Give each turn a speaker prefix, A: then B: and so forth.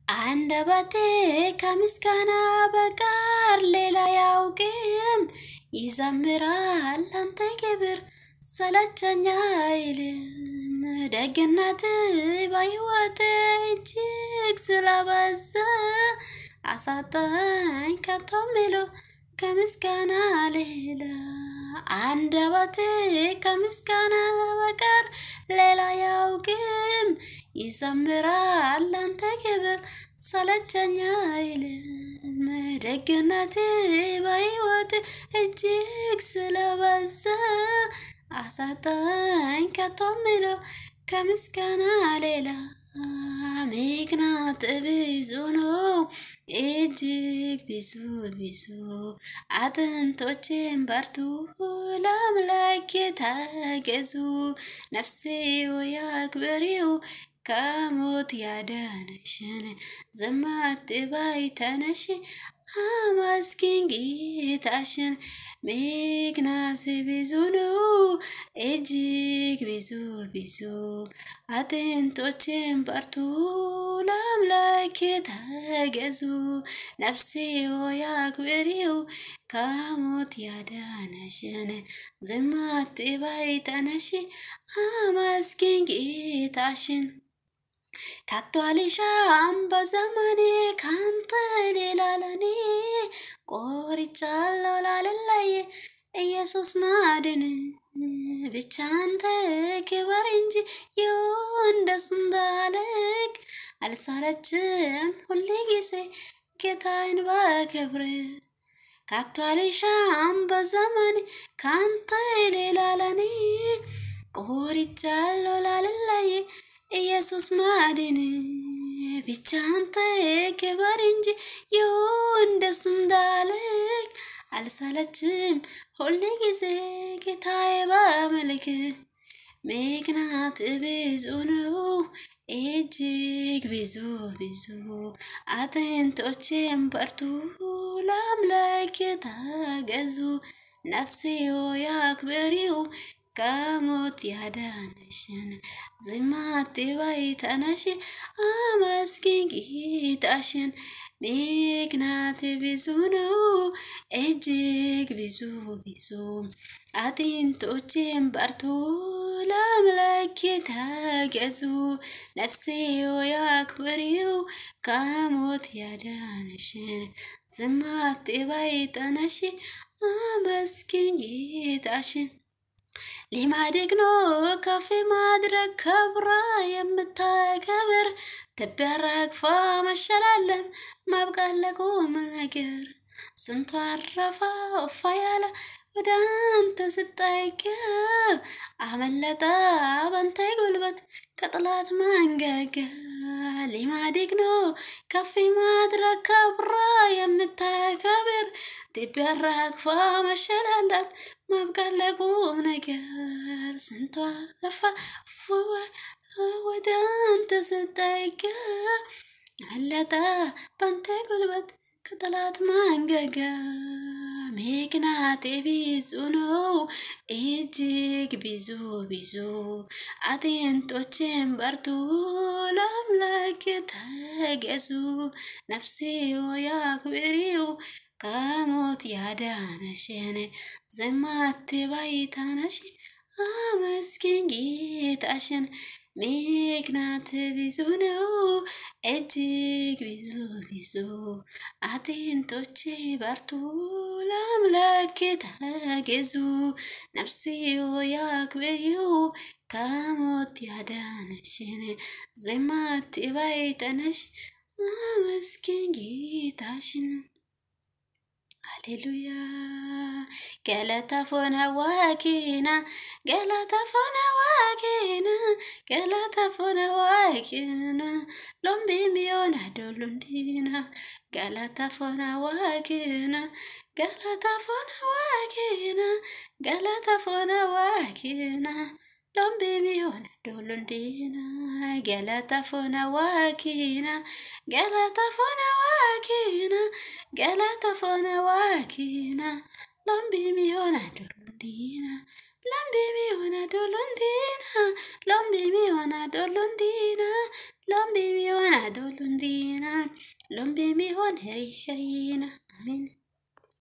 A: አንደበቴ ከምስጋና በቀር ሌላ አያውቅም። ይዘምራል አንተ ክብር ሰለቸኝ አይልም። ደግነት በሕይወቴ እጅግ ስለበዛ አሳጣኝ ከቶ ምለው ከምስጋና ሌላ አንደበቴ ከምስጋና በቀር ሌላ አያውቅም። ይዘምራል አንተ ክብር ሰለቸኝ አይልም። ደግነት በሕይወቴ እጅግ ስለበዛ አሳጣኝ ከቶ ምለው ከምስጋና ሌላ ምክንያት ብዙ ነው እጅግ ብዙ ብዙ አጥንቶቼን በርቱ ለአምላኬ ታገዙ ነፍሴ ሆይ አክብሪው ከሞት ያዳነሽን ዝም አትበይ ተነሺ አመስግኝ ጌታሽን ምክንያት ብዙ ነው እጅግ ብዙ ብዙ አጥንቶቼን በርቱ ለአምላኬ ታገዙ ነፍሴ ሆይ አክብሪው ከሞት ያዳነሽን ዝም አትበይ ተነሺ አመስግኝ ጌታሽን ከቶ አልሻም በዘመኔ ካንተ ሌላ ለኔ ቆርጫለሁ ላለለየ ኢየሱስ ማድን ብቻ አንተ ክበር እንጂ ይሁን ደስ እንዳለክ አልሳለችም ሁሌ ጊዜ ጌታዬን በክብር ከቶ አልሻም በዘመኔ ካንተ ሌላ ለኔ ቆርጫለሁ ላለለየ ኢየሱስ ማድን ብቻ አንተ ክበር እንጂ ይሁን ደስ እንዳለክ አልሰለችም ሁሌ ጊዜ ጌታዬ በመልክ ምክንያት ብዙ ነው እጅግ ብዙ ብዙ አጥንቶቼን በርቱ ለአምላክ ታገዙ ነፍሴ ሆይ አክብሪው ከሞት ያዳነሽን ዝም አትበይ ተነሺ አመስግኝ ጌታሽን ምክንያት ብዙ ነው እጅግ ብዙ ብዙ አጥንቶቼን በርቱ ለአምላኬ ታገዙ ነፍሴ ሆይ አክብሪው ከሞት ያዳነሽን ዝም አትበይ ተነሺ አመስግኝ ጌታሽን ሊማድግ ነው ከፍ ማድረግ ከብራ የምታከብር ትቢያራግፋ መሸላለም ማብቃት ለቁም ነገር ስንቱ አረፋ እፋ ያለ ወደ አንተ ስጠይቀው አመለጠ በንተ ጉልበት ከጥላት መንገጋ ሊማድግ ነው ከፍ ማድረግ ከብራ የምታከብር ትቢያራግፋ መሸላለም ማብቃት ለቁም ነገር ስንቷ ለፋ ወደ አንተ ስጠጋ አለጠ ባንተ ጉልበት ከጠላት መንገጋ ምክንያት ብዙ ነው እጅግ ብዙ ብዙ አጥንቶቼን በርቱ ለአምላክ ተገዙ ነፍሴ ሆይ አክብሪው ከሞት ያዳነሽን ዝም አትበይ ተነሺ አመስግኝ ጌታሽን ምክንያት ብዙ ነው እጅግ ብዙ ብዙ አጥንቶቼ በርቱ ለአምላክ ተገዙ ነፍሴ ሆይ አክብሪው ከሞት ያዳነሽን ዝም አትበይ ተነሺ አመስግኝ ጌታሽን ሃሌሉያ ገለታ ፎነ ዋኪና ገለታ ፎነ ዋኪና ገለታ ፎነ ዋኪና ሎምቢ ሚዮና ዶሉንዲና ገለታ ፎነ ዋኪና ገለታ ፎነ ዋኪና ገለታ ፎነ ዋኪና ሎምቢ ሚዮና ዶሉንዲና ገለታ ፎነ ዋኪና ገለታ ፎነ ዋኪና ገለታ ፎነ ዋኪና ሎምቢ ሚዮና ዶሉንዲና ሎምቢ ሚዮና ዶሉንዲና ሎምቢ ሚዮና ዶሉንዲና ሎምቢ ሚዮና ዶሉንዲና ሎምቤ ሚሆን ሄሪ ሄሪና አሜን